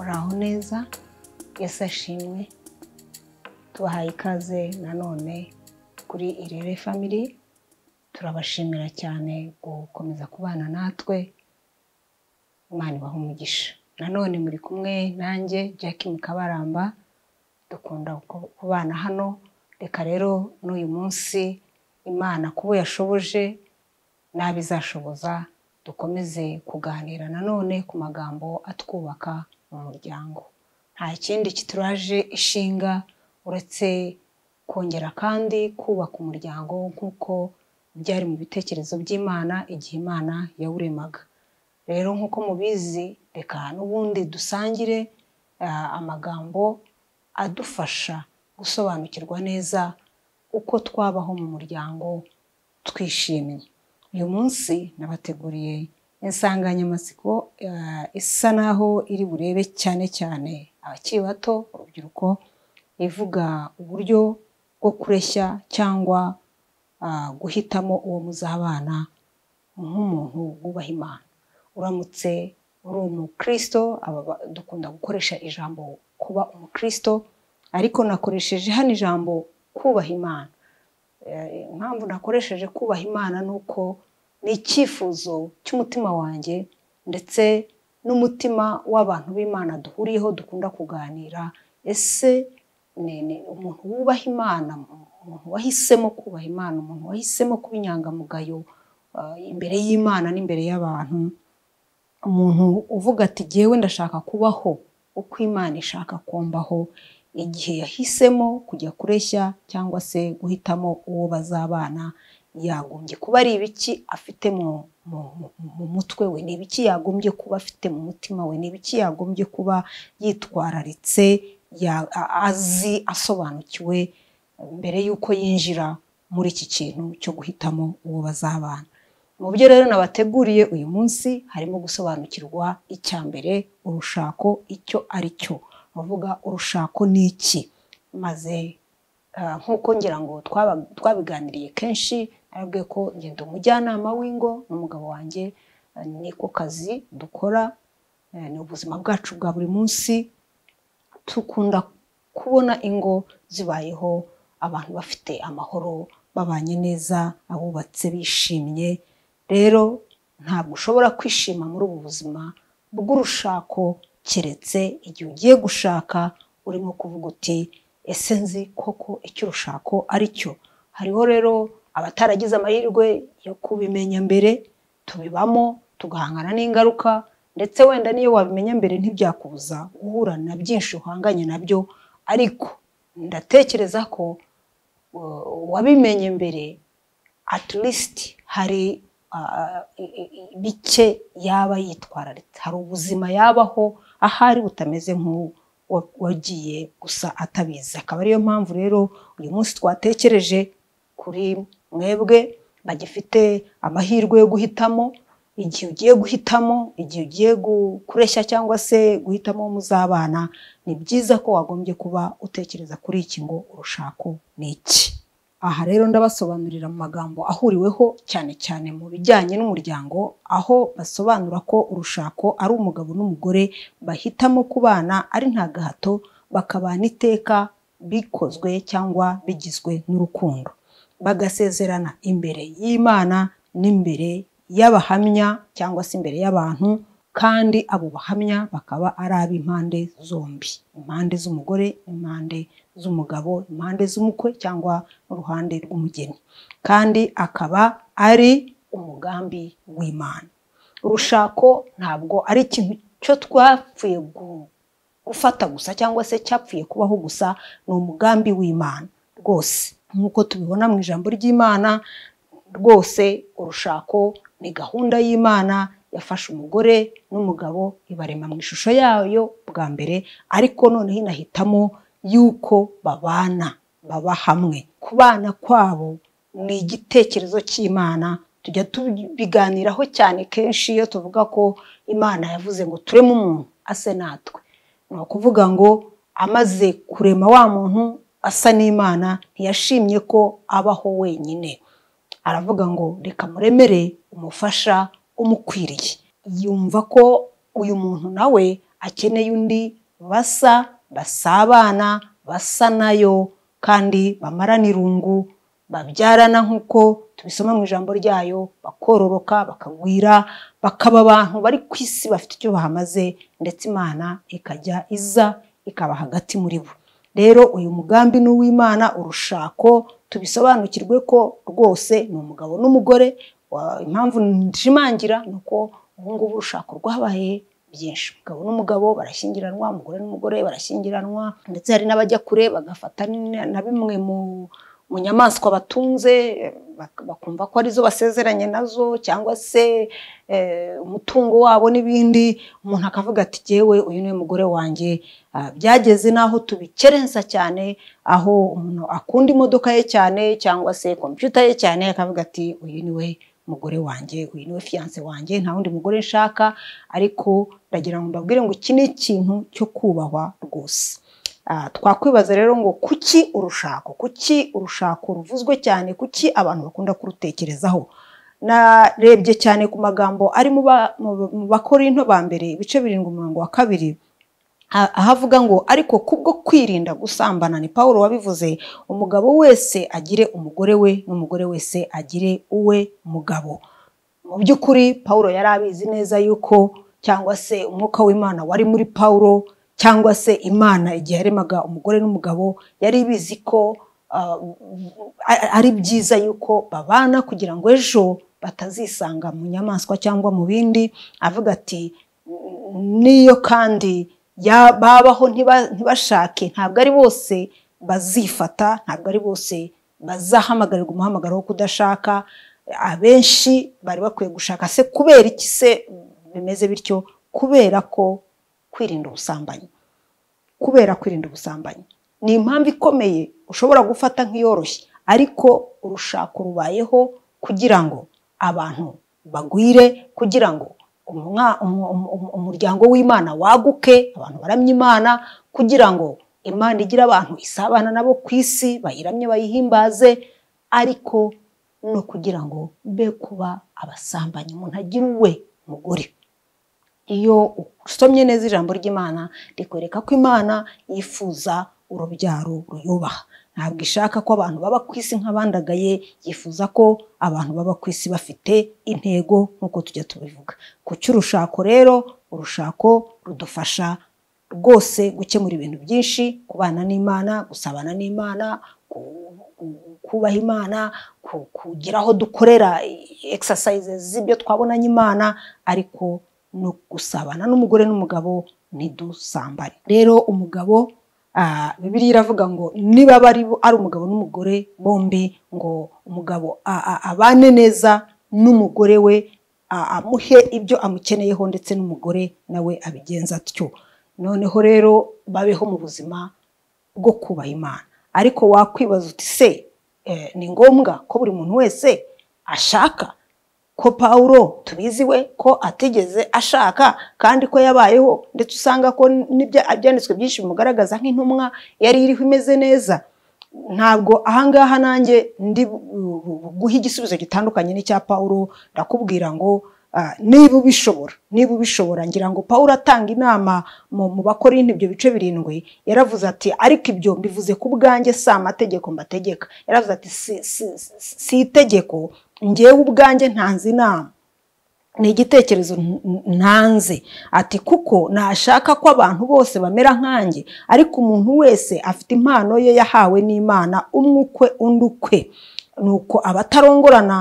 uraho neza yesu ashimwe tubahaye ikaze nanone kuri irebe family turabashimira cyane gukomeza kubana natwe imana ibaha umugisha nanone muri kumwe nanjye Jackie mukabaramba dukunda kubana hano reka rero n'uyu munsi imana kubo yashoboje n'abo izashoboza dukomeze kuganira nanone ku magambo atwubaka mu muryango nta kindi kituraje ishinga uretse kongera kandi kubaka umuryango nk'uko byari mu bitekerezo by'imana igihe imana yawuremaga rero nk'uko mubizi reka n'ubundi dusangire amagambo adufasha gusobanukirwa neza uko twabaho mu muryango twishimye uyu munsi nabateguriye insanganyamatsiko isa naho iri burebe cyane cyane abakiri bato urubyiruko ivuga uburyo bwo kureshya cyangwa guhitamo uwo muzabana nk'umuntu wubaha imana uramutse uri umukirisito dukunda gukoresha ijambo kuba umukirisito ariko nakoresheje hano ijambo kubaha imana impamvu nakoresheje kubaha imana ni uko ni icyifuzo cy'umutima wanjye ndetse n'umutima w'abantu b'imana duhuriyeho dukunda kuganira ese umuntu wubaha imana umuntu wahisemo kubaha imana umuntu wahisemo kuba inyangamugayo imbere y'imana n'imbere y'abantu umuntu uvuga ati jyewe ndashaka kubaho uko imana ishaka kumbaho igihe yahisemo kujya kureshya cyangwa se guhitamo uwo bazabana yagombye kuba ari ibiki afite mu mutwe we ni ibiki yagombye kuba afite mu mutima we ni ibiki yagombye kuba yitwararitse azi asobanukiwe mbere y'uko yinjira muri iki kintu cyo guhitamo uwo bazabana mu byo rero nabateguriye uyu munsi harimo gusobanukirwa icya mbere urushako icyo ari cyo bavuga urushako ni iki maze nk'uko ngira ngo twabiganiriye kenshi arabwiye ko ngenda umujyanama w'ingo n'umugabo wanjye niko kazi dukora ni ubuzima bwacu bwa buri munsi dukunda kubona ingo zibayeho abantu bafite amahoro babanye neza abubatse bishimye rero ntabwo ushobora kwishima muri ubu buzima bw'urushako keretse igihe ugiye gushaka urimo kuvuga uti ese nzi koko icyo urushako ari cyo hariho rero abataragize amahirwe yo kubimenya mbere tubibamo tugahangana n'ingaruka ndetse wenda n'iyo wabimenya mbere ntibyakubuza guhura na byinshi uhanganye nabyo ariko ndatekereza ko uwabimenye mbere at least hari bike yaba yitwararitse hari ubuzima yabaho ahari butameze nk'uwagiye gusa atabizi akaba ariyo mpamvu rero uyu munsi twatekereje kuri mwebwe bagifite amahirwe yo guhitamo igihe ugiye guhitamo igihe ugiye kureshya cyangwa se guhitamo muzabana ni byiza ko wagombye kuba utekereza kuri iki ngo urushako ni iki aha rero ndabasobanurira mu magambo ahuriweho cyane cyane mu bijyanye n'umuryango aho basobanura ko urushako ari umugabo n'umugore bahitamo kubana ari nta gahato bakabana iteka bikozwe cyangwa bigizwe n'urukundo bagasezerana imbere y'imana n'imbere y'abahamya cyangwa se imbere y'abantu kandi abo bahamya bakaba ari ab'impande zombi impande z'umugore impande z'umugabo impande z'umukwe cyangwa n'uruhande rw'umugeni kandi akaba ari umugambi w'imana urushako ntabwo ari ikintu cyo twapfuye gufata gusa cyangwa se cyapfuye kubaho gusa ni umugambi w'imana rwose nk'uko tubibona mu ijambo ry'imana rwose urushako ni gahunda y'imana yafashe umugore n'umugabo ibarema mu ishusho yayo bwa mbere ariko noneho inahitamo y'uko babana baba hamwe kubana kwabo ni igitekerezo cy'imana tujya tubiganiraho cyane kenshi iyo tuvuga ko imana yavuze ngo tureme umuntu ase natwe ni ukuvuga ngo amaze kurema wa muntu asa n'imana ntiyashimye ko abaho wenyine aravuga ngo reka muremere umufasha umukwiriye yumva ko uyu muntu nawe akeneye undi basa basabana basa nayo kandi bamarana irungu babyarana nk'uko tubisoma mu ijambo ryayo bakororoka bakagwira bakaba abantu bari ku isi bafite icyo bahamaze ndetse imana ikajya iza ikaba hagati muri bo rero uyu mugambi ni uw'imana urushako tubisobanukirwe ko rwose ni umugabo n'umugore wa- impamvu nshimangira ni uko ubu ngubu urushako rwabaye byinshi umugabo n'umugabo barashyingiranwa umugore n'umugore barashyingiranwa ndetse hari n'abajya kure bagafata n- na bimwe mu mu nyamaswa batunze eh, bak- bakumva ko arizo basezeranye nazo cyangwa se eh, umutungo wabo n'ibindi umuntu akavuga ati jyewe uyu niwe mugore wanjye Ah, byageze n'aho tubikerensa cyane aho umuntu akunda imodoka ye cyane cyangwa se kompiyuta ye cyane akavuga ati uyu niwe mugore wanjye uyu niwe fiyanse wanjye nta wundi mugore nshaka ariko ndagira ngo mbabwire ngo iki ni ikintu cyo kubahwa rwose Ah, twakwibaza rero ngo kuki urushako kuki urushako ruvuzwe cyane kuki abantu bakunda kurutekerezaho narebye cyane ku magambo ari mu ba- mu- mu bakorinto ba mbere ibice birindwi umurongo wa kabiri Ah, aho avuga ngo ariko kubwo kwirinda gusambana ni paul wabivuze umugabo wese agire umugore we n'umugore wese agire uwe mugabo mu by'ukuri pawulo yari abizi neza yuko cyangwa se umwuka w'imana wari muri pawulo cyangwa se imana igihe yaremaga umugore n'umugabo yari ibizi ko ah, a- ari byiza yuko babana kugira ngo ejo batazisanga mu nyamaswa cyangwa mu bindi avuga ati n'iyo kandi ya- babaho ntiba- ntibashake ntabwo ari bose bazifata ntabwo ari bose bazahamagarirwa umuhamagaro wo kudashaka abenshi bari bakwiye gushaka se kubera iki se bimeze bityo kubera ko kwirinda ubusambanyi kubera kwirinda ubusambanyi ni impamvu ikomeye ushobora gufata nk'iyoroshye ariko urushako rubayeho kugira ngo abantu bagwire kugira ngo umwa- umu- umu- umu- umuryango w'imana waguke abantu baramye imana kugira ngo imana igire abantu isabana nabo ku isi bayiramye bayihimbaze ariko no kugira ngo be kuba abasambanyi umuntu agire uwe mugore iyo usomye neza ijambo ry'imana rikwereka ko imana yifuza urubyaro ruyubaha ntabwo ishaka ko abantu baba ku isi nk'abandagaye yifuza ko abantu baba ku isi bafite intego nk'uko tujya tubivuga ku cy'urushako rero urushako rudufasha rwose gukemura ibintu byinshi kubana n'imana gusabana n'imana ku- ku- kubaha imana ku- kugira aho dukorera exercises z'ibyo twabonanye imana ariko no gusabana n'umugore n'umugabo ntidusambane rero umugabo ah, bibiliya iravuga ngo niba bari ari umugabo n'umugore bombi ngo umugabo a- a- abane neza n'umugore we a- amuhe ibyo amukeneyeho ndetse n'umugore nawe abigenza atyo noneho rero babeho mu buzima bwo kubaha imana ariko wakwibaza uti se eh, ni ngombwa ko buri muntu wese ashaka ko pawulo tubizi we ko atigeze ashaka kandi ko yabayeho ndetse usanga ko n'ibya- ibyanditswe byinshi bimugaragaza nk'intumwa yari iriho imeze neza ntabwo ahangaha nanjye ndi bu- bu- guha igisubizo gitandukanye n'icya pawulo ndakubwira ngo ah, niba ubishobora niba ubishobora ngira ngo pawulo atanga inama mu mu bakorindi ibyo bice birindwi yaravuze ati ariko ibyo mbivuze ku bwanjye si amategeko mbategeka yaravuze ati si, si, si, si itegeko njyewe ubwanjye ntanze inama ni igitekerezo n- n- ntanze ati kuko nashaka ko abantu bose bamera nkanjye ariko umuntu wese afite impano ye yahawe n'imana umwe ukwe undi ukwe ni uko abatarongorana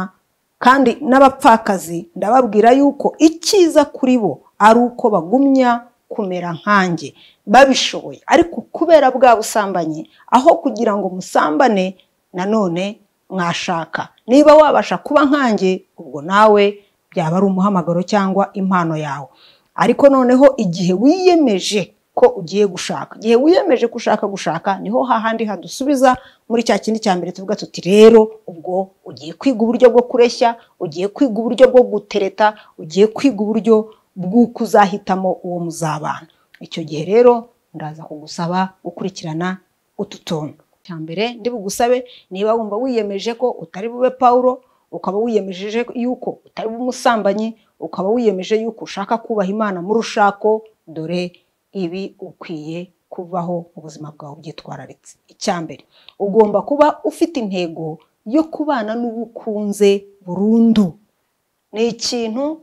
kandi n'abapfakazi ndababwira yuko icyiza kuri bo ari uko bagumya kumera nkanjye babishoboye ariko kubera bwa busambanyi aho kugira ngo musambane nanone mwashaka niba wabasha kuba nkanjye ubwo nawe byaba ari umuhamagaro cyangwa impano yawe ariko noneho igihe wiyemeje ko ugiye gushaka igihe wiyemeje ko ushaka gushaka niho hahandi hadusubiza muri cya kindi cya mbere tuvuga tuti rero ubwo ugiye kwiga uburyo bwo kureshya ugiye kwiga uburyo bwo gutereta ugiye kwiga uburyo bw'uko uzahitamo uwo muzabana icyo gihe rero ndaza kugusaba gukurikirana utu tuntu cya mbere ndi bugusabe niba wumva wiyemeje ko utari bube pawulo ukaba wiyemejeje yuko utari bube umusambanyi ukaba wiyemeje yuko ushaka kubaha imana mu rushako dore ibi ukwiye kubaho mu buzima bwawe byitwararitse icya mbere ugomba kuba ufite intego yo kubana n'uwo ukunze burundu ni ikintu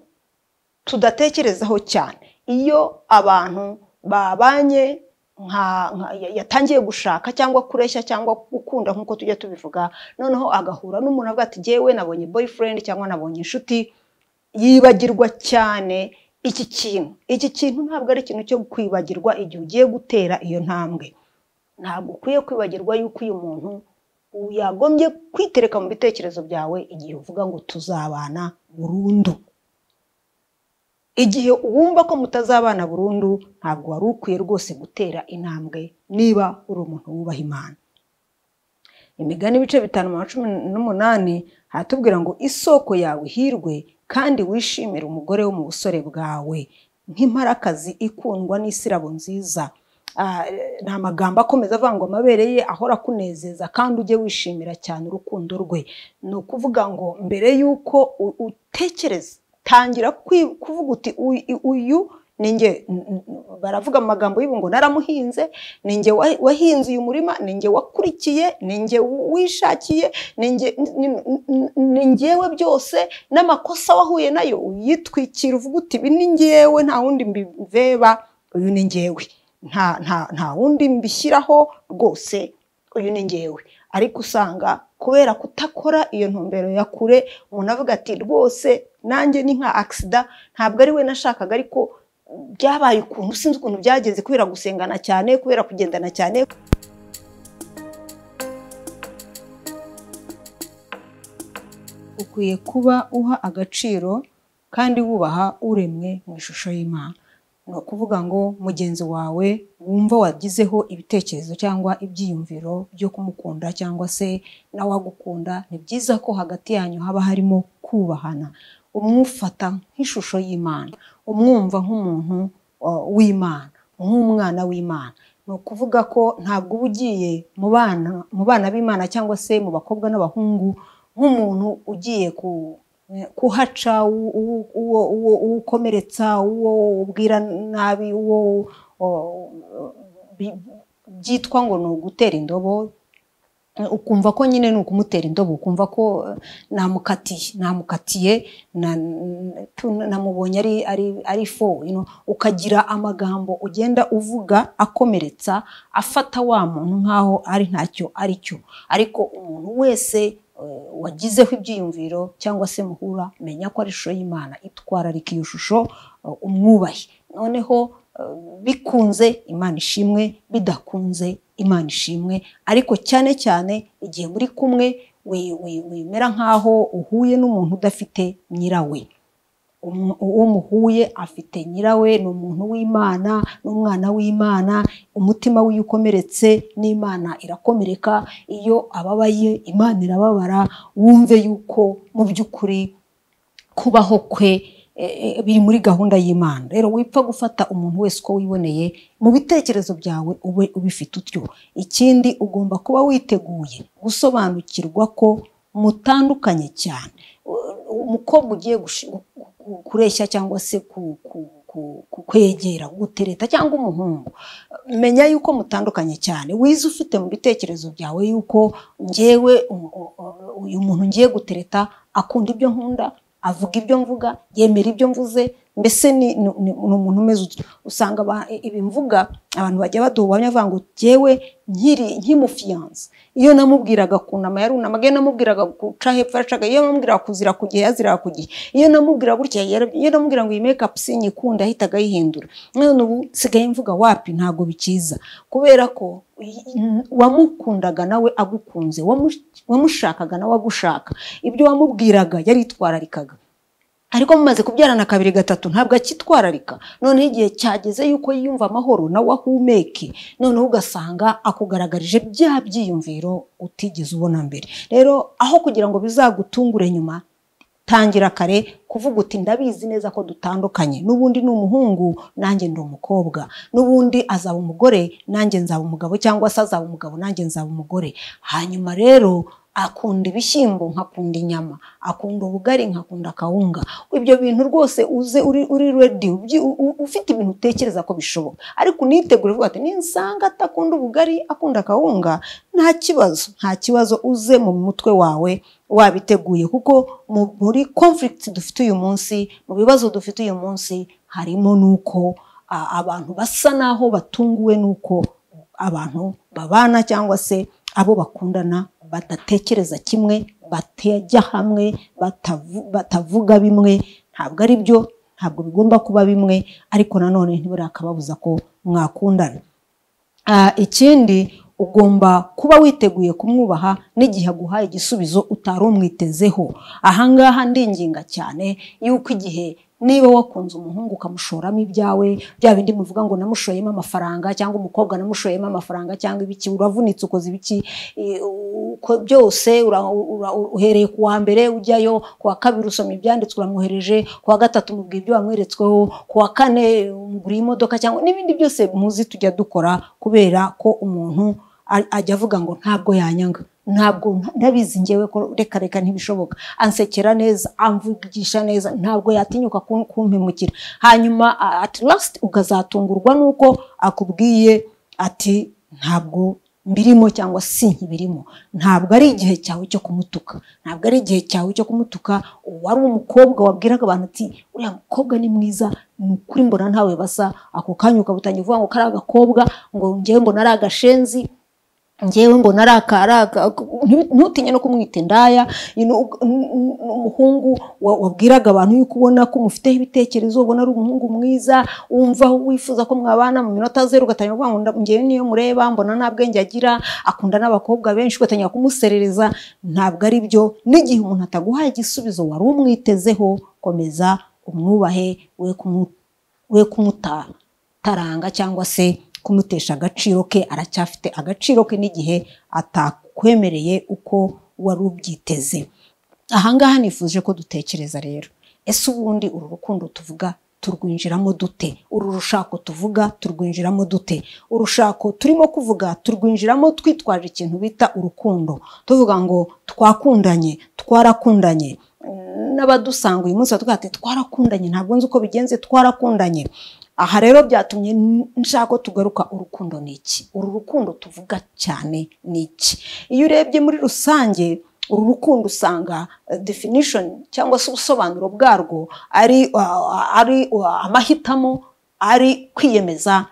tudatekerezaho cyane iyo abantu babanye nka yatangiye gushaka cyangwa kureshya cyangwa gukunda nk'uko tujya tubivuga noneho agahura n'umuntu avuga ati ngewe nabonye boyfriend cyangwa nabonye inshuti yibagirwa cyane iki kintu iki kintu ntabwo ari ikintu cyo kwibagirwa igihe ugiye gutera iyo ntambwe ntabwo ukwiye kwibagirwa yuko uyu muntu yagombye kwitereka mu bitekerezo byawe igihe uvuga ngo tuzabana burundu igihe wumva ko mutazabana burundu ntabwo wari ukwiye rwose gutera intambwe niba uri umuntu wubaha imana imigani ibice bitanu na cumi n'umunani haratubwira ngo isoko yawe ihirwe kandi wishimire umugore wo mu busore bwawe nk'imparakazi ikundwa n'isirabo nziza ni amagambo akomeza avangwa amabere ye ahora akunezeza kandi ujye wishimira cyane urukundo rwe ni ukuvuga ngo mbere y'uko utekereza tangira kuvuga uti uyu ninjye baravuga amagambo y'ubu ngo naramuhinze ninjye wahinze uyu murima ninjye wakurikiye ninjye wishakiye ni ngewe byose n'amakosa wahuye nayo uyitwikira uvuga uti ibi ni ngewe nta wundi mbibeba uyu ni ngewe nta wundi mbishyiraho rwose uyu ni ngewe ariko usanga kubera kutakora iyo ntumbero ya kure umuntu avuga ati rwose nanjye ni nka agisida ntabwo ari we nashakaga ariko byabaye ukuntu sinzi ukuntu byagenze kubera gusengana cyane kubera kugendana cyane ukwiye kuba uha agaciro kandi wubaha uremwe mu ishusho y'imana ni ukuvuga ngo mugenzi wawe wumva wagizeho ibitekerezo cyangwa ibyiyumviro byo kumukunda cyangwa se nawe agukunda ni byiza ko hagati yanyu haba harimo kubahana umwufata nk'ishusho y'imana umwumva nk'umuntu w'imana nk'umwana w'imana ni ukuvuga ko ntabwo uba ugiye mu bana b'imana cyangwa se mu bakobwa n'abahungu nk'umuntu ugiye ku kuhaca uwo ukomeretsa uwo ubwira nabi uwo byitwa ngo ni ugutera indobo ukumva ko nyine ni ukumutera indobo ukumva ko namukatiye namukatiye namubonye ari fo ukagira amagambo ugenda uvuga akomeretsa afata wa muntu nk'aho ari ntacyo ari cyo ariko umuntu wese wagizeho ibyiyumviro cyangwa se muhura menya ko ari ishusho y'imana itwararika iyo shusho umwubahe noneho bikunze imana ishimwe bidakunze imana ishimwe ariko cyane cyane igihe muri kumwe wemera nk'aho uhuye n'umuntu udafite nyirawe uwo muhuye afite nyirawe ni umuntu w'imana n'umwana w'imana umutima w'iyo ukomeretse n'imana irakomereka iyo ababaye imana irababara wumve yuko mu by'ukuri kubaho kwe biri muri gahunda y'imana rero wipfa gufata umuntu wese uko wiboneye mu bitekerezo byawe ube ubifite utyo ikindi ugomba kuba witeguye gusobanukirwa ko mutandukanye cyane umukobwa ugiye kureshya cyangwa se kwegera gutereta cyangwa umuhungu menya yuko mutandukanye cyane wize ufite mu bitekerezo byawe yuko ngewe uyu muntu ngiye gutereta akunda ibyo nkunda avuga ibyo mvuga yemera ibyo mvuze mbese ni umuntu umeze utyo usanga ibimvuga abantu bajya baduha bavuga ngo ngewe nkiri nkimufiyanse iyo namubwiraga kunama yarunamaga iyo namubwiraga guca hepfo yacaga iyo namubwiraga kuzira ku gihe yaziraga ku gihe iyo namubwira gutya iyo namubwira ngo iyi mekapu sinyikunda yahitaga ayihindura none ubu nsigaye mvuga wapi ntabwo bikiza kubera ko wamukundaga nawe agukunze wamushakaga nawe agushaka ibyo wamubwiraga yaritwararikaga ariko mumaze kubyarana kabiri gatatu ntabwo akitwararika noneho igihe cyageze yuko yiyumva amahoro nawe ahumeke noneho ugasanga akugaragarije bya byiyumviro utigeze ubona mbere rero aho kugira ngo bizagutungure nyuma tangira kare kuvuga uti ndabizi neza ko dutandukanye n'ubundi ni umuhungu nanjye ndi umukobwa n'ubundi azaba umugore nanjye nzaba umugabo cyangwa se azaba umugabo nanjye nzaba umugore hanyuma rero akunda ibishyimbo nkakunda inyama akunda ubugari nkakunda akawunga ibyo bintu rwose uze uri uri redi ubyi- u- u- ufite ibintu utekereza ko bishoboka ariko unitegure uvuga ati ninsanga atakunda ubugari akunda akawunga nta kibazo nta kibazo uze mu mutwe wawe wabiteguye kuko mu- muri conflict dufite uyu munsi mu bibazo dufite uyu munsi harimo n'uko a- abantu basa n'aho batunguwe n'uko abantu babana cyangwa se abo bakundana badatekereza kimwe batajya hamwe batavu- batavuga bimwe ntabwo ari byo ntabwo bigomba kuba bimwe ariko nanone ntibirakababuza ko mwakundana Ah, ikindi ugomba kuba witeguye kumwubaha n'igihe aguhaye igisubizo utari umwitezeho ahangaha ndinginga cyane yuko igihe niba wakunze umuhungu ukamushoramo ibyawe bya bindi muvuga ngo namushoyemo amafaranga cyangwa umukobwa namushoyemo amafaranga cyangwa ibiki uravunitse ukoze ibiki eh, uko byose ura- ura- uhereye ku wa mbere ujyayo ku wa kabiri usoma ibyanditswe uramwohereje ku wa gatatu mubwira ibyo wamweretsweho ku wa kane umuguriye imodoka cyangwa n'ibindi byose muzi tujya dukora kubera ko umuntu a- ajya avuga ngo ntabwo yanyanga ntabwo nta- ndabizi ngewe ko reka reka ntibishoboka ansekera neza amvugisha neza ntabwo yatinyuka kun- kumpemukira hanyuma a- at last ukazatungurwa n'uko akubwiye ati ntabwo mbirimo cyangwa si nkibirimo ntabwo ari igihe cyawe cyo kumutuka ntabwo ari igihe cyawe cyo kumutuka wari umukobwa wabwiraga abantu ati uriya mukobwa ni mwiza ni ukuri mbona ntawe basa ako kanya ukabutangira uvuga ngo kari agakobwa ngo ngewe mbona ari agashenzi ngewe mbona ari aka ari aka ntu- ntutinye no kumwita indaya you know, ug- n- n- umuhungu wa- wabwiraga abantu yuko ubona ko mufiteho ibitekerezo ubona ari umuhungu mwiza wumva wifuza ko mwabana mu minota zeru ugatangira kuvuga ngo nda- ngewe niyo mureba mbona nta bwenge agira akunda n'abakobwa benshi ugatangira kumuserereza ntabwo ari byo n'igihe umuntu ataguhaye igisubizo wari umwitezeho komeza umwubahe we kumu- we kumuta taranga cyangwa se kumutesha agaciro ke aracyafite agaciro ke n'igihe atakwemereye uko wari ubyiteze ahangaha nifuje ko dutekereza rero ese ubundi uru rukundo tuvuga turwinjiramo dute uru rushako tuvuga turwinjiramo dute urushako turimo kuvuga turwinjiramo twitwaje ikintu bita urukundo tuvuga ngo twakundanye twarakundanye n'abadusanga uyu munsi batubwira ati twarakundanye ntabwo nzi uko bigenze twarakundanye aha rero byatumye n- nshaka ko tugaruka urukundo ni iki uru rukundo tuvuga cyane ni iki iyo urebye muri rusange uru rukundo usanga eh, definition cyangwa se ubusobanuro bwarwo ari uh, ari uh, amahitamo ari kwiyemeza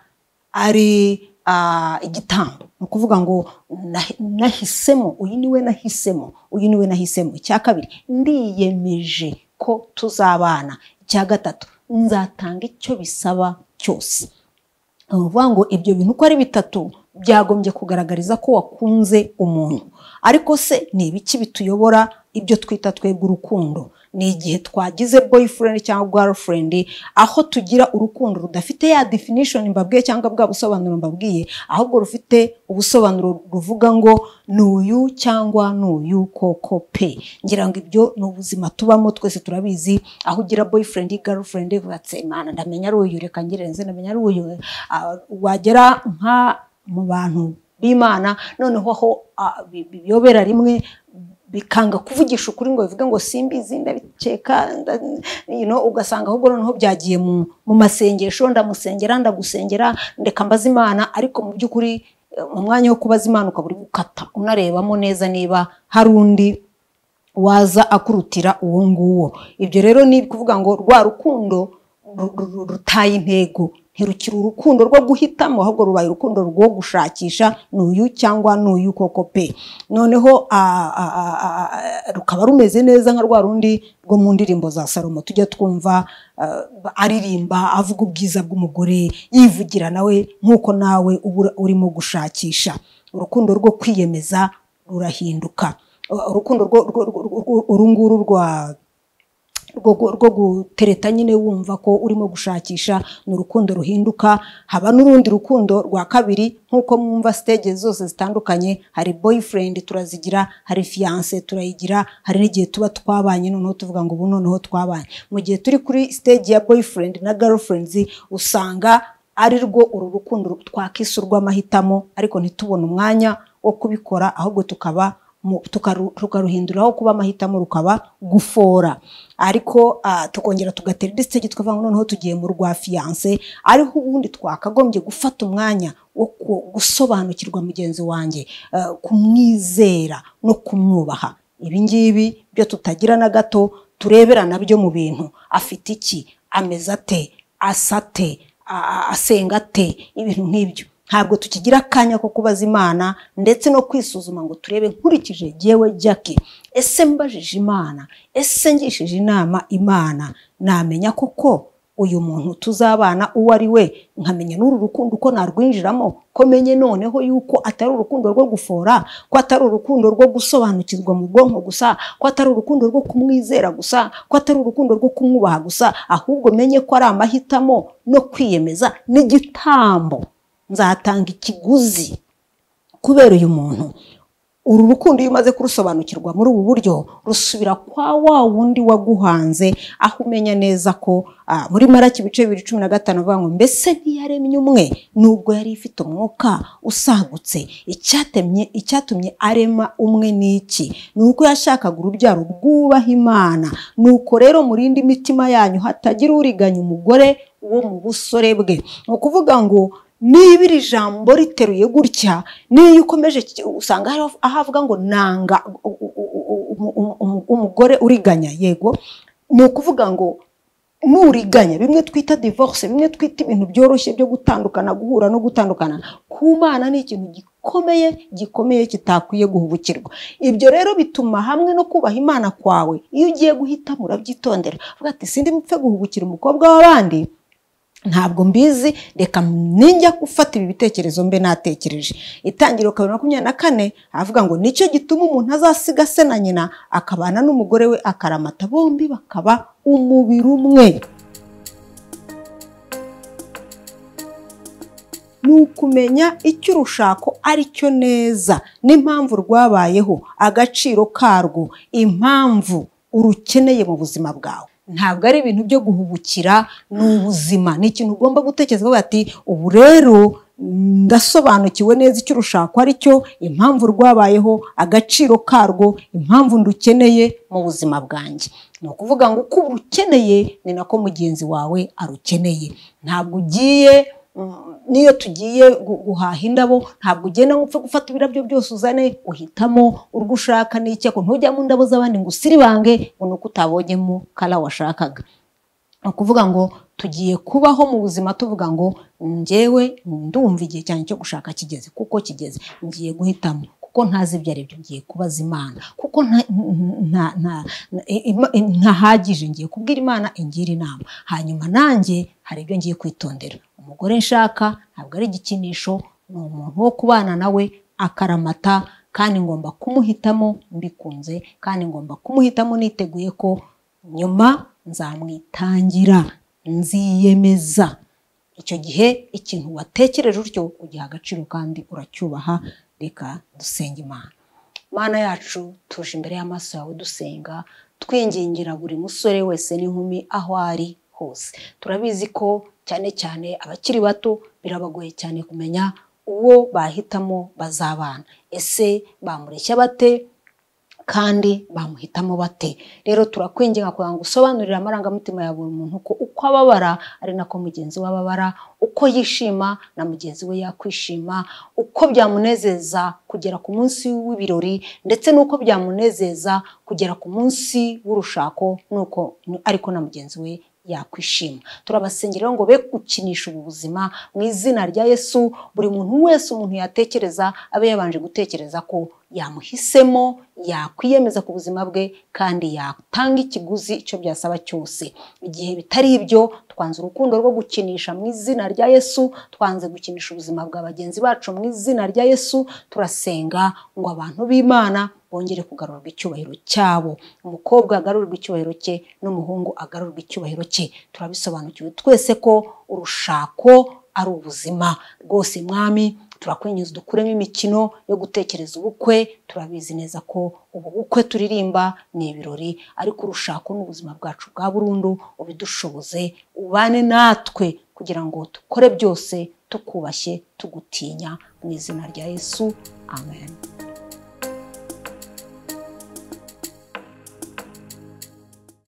ari ah, igitambo ni ukuvuga ngo "Nahi- nahisemo uyu ni we nahisemo uyu ni we nahisemo icya kabiri ndiyemeje ko tuzabana icya gatatu nzatanga icyo bisaba cyose ni ukuvuga ngo ibyo bintu uko ari bitatu byagombye kugaragariza ko wakunze umuntu ariko se ni ibiki bituyobora ibyo twita twebwe urukundo ni igihe twagize boyfriend cyangwa girlfriend aho tugira urukundo rudafite ya definition mbabwiye cyangwa bwa busobanuro mbabwiye ahubwo rufite ubusobanuro ruvuga ngo ni uyu cyangwa ni uyu koko pe ngira ngo ibyo ni ubuzima tubamo twese turabizi aho ugira boyfriend girlfriend batse mana ndamenya ari uyu reka ngirenze ndamenya ari uyu Ah, wagera nka mu bantu b'imana noneho aho ah, bi- biyobera rimwe bikanga kuvugisha ukuri ngo bivuge ngo simbizi ndabikeka nda- you know, ugasanga ahubwo noneho byagiye mu, mu masengesho ndamusengera ndagusengera ndeka mbaza imana ariko mu by'ukuri eh, mu mwanya wo kubaza imana ukaba uri gukata unarebamo neza niba hari undi waza akurutira uwo nguwo ibyo rero ni ukuvuga ngo rwa rukundo ru- ru- ru- rutaye intego ntirukiri urukundo rwo guhitamo ahubwo rubaye urukundo rwo gushakisha ni uyu cyangwa ni uyu koko pe noneho ah, ah, ah, ah, ah, rukaba rumeze neza nka rwa rundi rwo mu ndirimbo za salomo tujya twumva ah, aririmba avuga ubwiza bw'umugore yivugira nawe nk'uko nawe uba urimo gushakisha urukundo rwo kwiyemeza rurahinduka urukundo rwo- rwo- rwo- rwo- uru nguru rwa rwo gu- rwo gutereta nyine wumva ko urimo gushakisha ni urukundo ruhinduka haba n'urundi rukundo rwa kabiri nk'uko mwumva stage zose zitandukanye hari boyfriend turazigira hari fiance turayigira hari n'igihe tuba twabanye noneho tuvuga ngo ubu noneho twabanye mu gihe turi kuri stage ya boyfriend na girlfriends usanga ari rwo uru rukundo twakisa urw'amahitamo ariko ntitubone umwanya wo kubikora ahubwo tukaba mu- tukaru- tukaruhinduraho kuba amahitamo rukaba gufora ariko ah, tukongera tugatera igisenge tukavuga ngo noneho tugiye mu rwa fiyanse ariho ubundi twakagombye gufata umwanya wo ku- gusobanukirwa mugenzi wanjye ah, kumwizera no kumwubaha ibi ngibi byo tutagira na gato turebera nabyo mu bintu afite iki ameze ate asa ate a- a- asenga ate ibintu nk'ibyo ntabwo tukigira akanya ko kubaza imana ndetse no kwisuzuma ngo turebe nkurikije jyewe jackie ese mbajije imana ese ngishije inama imana namenya koko uyu muntu tuzabana uwo ari we nkamenya n'uru rukundo uko narwinjiramo ko menye noneho yuko atari urukundo rwo gufora ko atari urukundo rwo gusobanukirwa mu bwonko gusa ko atari urukundo rwo kumwizera gusa ko atari urukundo rwo kumwubaha gusa ahubwo menye ko ari amahitamo no kwiyemeza n'igitambo nzatanga ikiguzi kubera uyu muntu uru rukundo iyo umaze kurusobanukirwa muri ubu buryo rusubira kwa wa wundi waguhanze aho umenya neza ko ah, muri maraki ibice bibiri cumi na gatanu avuga ngo mbese ntiyaremye umwe nubwo yari ifite umwuka usagutse icyatemye icyatumye arema umwe ni iki ni uko yashakaga urubyaro rwubaha imana nuko rero murinde imitima yanyu hatagira uriganya umugore wo mu busore bwe ni ukuvuga ngo niba iri jambo riteruye gutya n'iyo ukomeje ki- usanga hari aho avuga ngo nanga u- u- u- u- umu- umu- umu- umugore uriganya yego ni ukuvuga ngo nuriganya bimwe twita divorce bimwe twita ibintu byoroshye byo gutandukana guhura no gutandukana kumana ni ikintu gikomeye gikomeye kitakwiye guhubukirwa ibyo rero bituma hamwe no kubaha imana kwawe iyo ugiye guhitamo urabyitondera uvuga ati sindi mupfe guhubukira umukobwa w'abandi ntabwo mbizi reka ninjya gufata ibi bitekerezo mbe natekereje itangiriro kabiri makumyabiri na kane avuga ngo nicyo gituma umuntu azasiga se na nyina akabana n'umugore we akaramata bombi bakaba umubiri umwe ni ukumenya icyo urushako ari cyo neza n'impamvu rwabayeho agaciro karwo impamvu urukeneye mu buzima bwawe ntabwo ari ibintu byo guhubukira ni ubuzima ni ikintu ugomba gutekereza uvuga ati ubu rero ndasobanukiwe neza icyo urushako ari cyo impamvu rwabayeho agaciro karwo impamvu ndukeneye mu buzima bwanjye ni ukuvuga ngo uko urukeneye ni nako mugenzi wawe arukeneye ntabwo ugiye Mm, n'iyo tugiye gu- guhaha indabo ntabwo ugenda ngo upfe gufata ibirabyo byose uzane uhitamo urwo ushaka n'icyo ariko ntujyamo indabo z'abandi ngo usiribange ngo ni uko utabonyemo kara washakaga ni ukuvuga ngo tugiye kubaho mu buzima tuvuga ngo njyewe ndumva igihe cyane cyo gushaka kigeze kuko kigeze ngiye guhitamo kuko ntazi ibyo ari byo ngiye kubaza imana kuko nta- nta- nta- nta- ntahagije ngiye kubwira imana ingira inama hanyuma nanjye hari ibyo ngiye kwitondera umugore nshaka ntabwo ari igikinisho ni umuntu wo kubana nawe akaramata kandi ngomba kumuhitamo mbikunze kandi ngomba kumuhitamo niteguye ko nyuma nzamwitangira nziyemeza icyo gihe ikintu watekereje utyo ugiha agaciro kandi uracyubaha reka dusenge imana mana yacu tuje imbere y'amaso yawe dusenga twingingira buri musore wese n'inkumi aho ari hose turabizi ko cyane cyane abakiri bato birabagoye cyane kumenya uwo bahitamo bazabana ese bamureshya bate kandi bamuhitamo bate rero turakwinginga kugira ngo usobanurire amarangamutima ya buri muntu ko uko ababara ari nako mugenzi we ababara uko yishima na mugenzi we yakwishima uko byamunezeza kugera ku munsi w'ibirori ndetse n'uko byamunezeza kugera ku munsi w'urushako nuko ariko na mugenzi we yakwishima turabasengera rero ngo be gukinisha ubu buzima mu izina rya yesu buri muntu wese umuntu yatekereza abe yabanje gutekereza ko yamuhisemo yakwiyemeza ku buzima bwe kandi yatanga ikiguzi icyo byasaba cyose igihe bitari ibyo twanze urukundo rwo gukinisha mu izina rya yesu twanze gukinisha ubuzima bwa bagenzi bacu mu izina rya yesu turasenga ngo abantu b'imana bongere kugarurirwa icyubahiro cyabo umukobwa agarurirwa icyubahiro cye n'umuhungu agarurirwa icyubahiro cye turabisobanukiwe twese ko urushako ari ubuzima rwose mwami turakwinjiza dukuremo imikino yo gutekereza ubukwe turabizi neza ko ubu bukwe turirimba ni ibirori ariko urushako ni ubuzima bwacu bwa burundu ubidushoboze ubane natwe kugira ngo dukore byose tukubashye tugutinya mu izina rya yesu amen